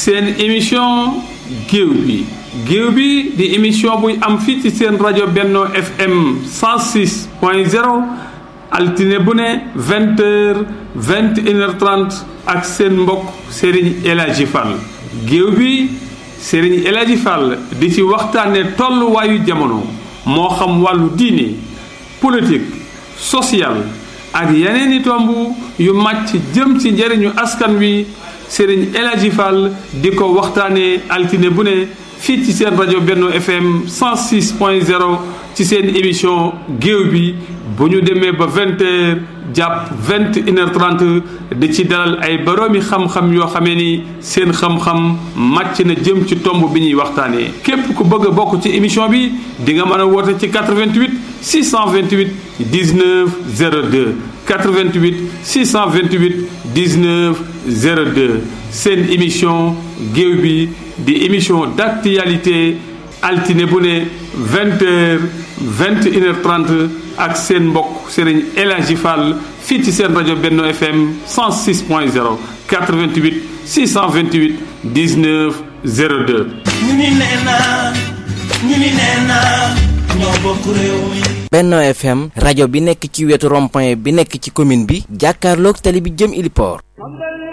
seen émission géew bi géew bi di émission buy am fii ci seen rajo Benno FM 106 point 0 altine bu ne vingt heures vingt et une heure trente ak seen mbokk Serigne El Hadji Fall géew bi Serigne El Hadji Fall di ci waxtaane tolluwaayu jamono moo xam wàllu diine politique social ak yeneen i tomb yu màcc jëm ci njëriñu askan wi Serigne El Hadji Fall di ko waxtaane altine bu ne fii ci seen rajo Benno FM 106 point 0 ci seen émission géew bi bu ñu demee ba vingt heures jàpp vingt une heure trente di ci dalal ay boroomi xam-xam yoo xamee ni seen xam-xam màcc na jëm ci tomb bi ñuy waxtaanee képp ku bëgg a bokk ci émission bi di nga mën a woote ci 88 628 19 02 88 628 19 02 seen émission géew bi di émission d'actualité altine bu ne vingt heures vingt une heure trente ak seen mbokk Serigne El Hadji Fall fii ci seen rajo Benno FM 106 point 0 88 628 19 02. ñu ni nee naa ñu ni nee naa ñoo bokk réew mi. Benno FM rajo bi nekk ci wetu rond-point bi nekk ci commune bi jàkkaarloog tali bi jëm Iliport.